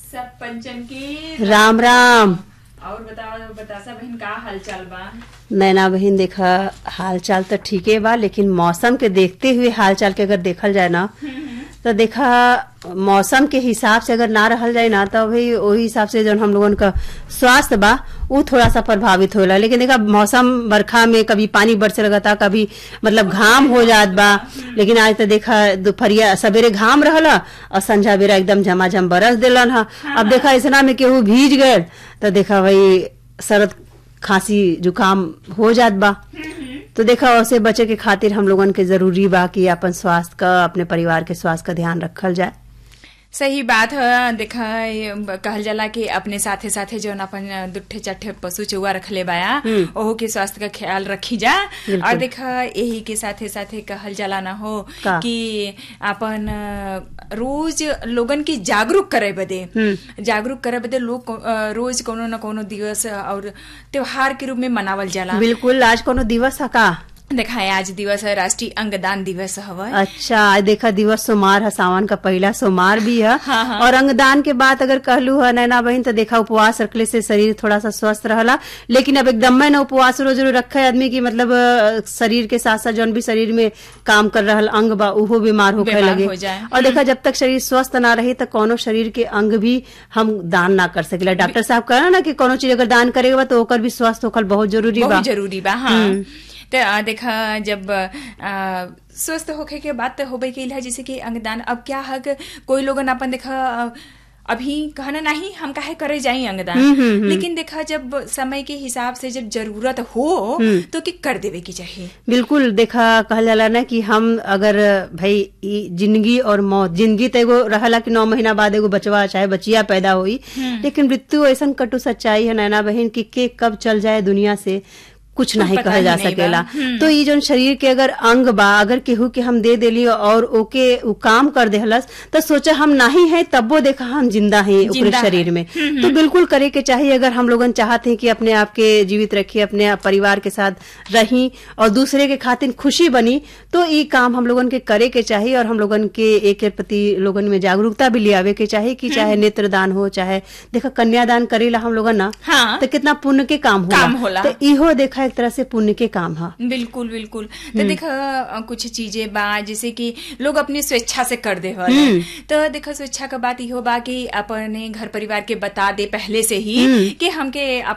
सब पंचम की राम राम और बताओ बतासा बहन का हाल चाल बा नैना बहन देखा हाल चाल तो ठीके बा लेकिन मौसम के देखते हुए हाल चाल के अगर देखल जाए ना तो देखा मौसम के हिसाब से अगर ना रहल जाए ना तो भाई वही हिसाब से जो हम लोगन का स्वास्थ्य बा वो थोड़ा सा प्रभावित होला लेकिन देखा मौसम बरखा में कभी पानी बरसे लगता कभी मतलब घाम हो जात बा लेकिन आज तो देखा दोपहरिया सवेरे घाम रहला और संझा बेरा एकदम झमाझम बरस दिलन हा अब देखा ऐसा में केहू भीज गए तो देखा भाई सरद खांसी जुकाम हो जात बा तो देखा उससे बचे के खातिर हम लोगन के जरूरी बा कि अपन स्वास्थ्य का अपने परिवार के स्वास्थ्य का ध्यान रखल जाए सही बात है देखा ये कहल जाला कि अपने साथे साथे जो अपन दुठे चट्ठे पशु चौवा रखले बाया ओहो के स्वास्थ्य का ख्याल रखी जा और देखा यही के साथे साथे कहल जाला ना हो का? कि अपन अ, रोज लोगन की जागरूक करे बदे जागरूक करे बदे लोग को- अ, रोज कोनो न कोनो दिवस और त्योहार के रूप में मनावल जाला बिल्कुल आज कोनो दिवस है का देखा है आज दिवस है राष्ट्रीय अंगदान दिवस हवा अच्छा आज देखा दिवस सोमार है सावन का पहला सोमार भी है हाँ, हाँ। और अंगदान के बाद अगर कहलू है नैना बहन तो देखा उपवास रखले से शरीर थोड़ा सा स्वस्थ रहला लेकिन अब एकदम में ना उपवास रोज रोज रखे आदमी की मतलब अ, शरीर के साथ साथ जौन भी शरीर में काम कर रहल अंग बा उहो बीमार होखे बीमार लगे हो जाए। और देखा जब तक शरीर स्वस्थ ना रही तो कोनो शरीर के अंग भी हम दान ना कर सकेला डॉक्टर साहब कह ना कि कोनो चीज अगर दान करेगा तो ओकर भी स्वस्थ होखल बहुत जरूरी बा बहुत जरूरी बा हाँ तो आ, देखा जब आ, स्वस्थ होखे के बात तो होबे के है जैसे कि अंगदान अब क्या है कि कोई लोगन अपन देखा आ, अभी कहना नहीं हम काहे करे जाई अंगदान लेकिन देखा जब समय के हिसाब से जब जरूरत हो तो कि कर देवे की चाहिए बिल्कुल देखा कहल जाला ना कि हम अगर भाई ई जिंदगी और मौत जिंदगी तो एगो रहला कि नौ महीना बाद एगो बचवा चाहे बचिया पैदा हुई लेकिन मृत्यु ऐसा कटु सच्चाई है नैना बहन कि के कब चल जाए दुनिया से कुछ नहीं पता कहल ही जा नहीं बा। सकेला तो ई जोन शरीर के अगर अंग बा अगर केहू के हम दे देली और ओके उ काम कर देहलस तो सोचा हम नहीं है तब्बो देखा हम जिंदा हैं ओकरे जिंदा शरीर हैं। में तो बिल्कुल करे के चाहिए अगर हम लोगन चाहते हैं कि अपने आप के जीवित रखिए अपने परिवार के साथ रही और दूसरे के खातिर खुशी बनी तो ये काम हम लोगन के करे के चाहिए और हम लोगन के एक के प्रति लोगन में जागरूकता भी ले आवे के चाहिए कि चाहे नेत्रदान हो चाहे देखा कन्यादान करेला हम लोगन ना हाँ। तो कितना पुण्य के काम होला काम होला। तो इहो देखा एक तरह से पुण्य के काम है बिल्कुल बिल्कुल तो देखा अ, कुछ चीजें बा जैसे कि लोग अपनी स्वेच्छा से कर दे तो देखा स्वेच्छा का बात इहो बा कि अपने घर परिवार के बता दे पहले से ही कि हमके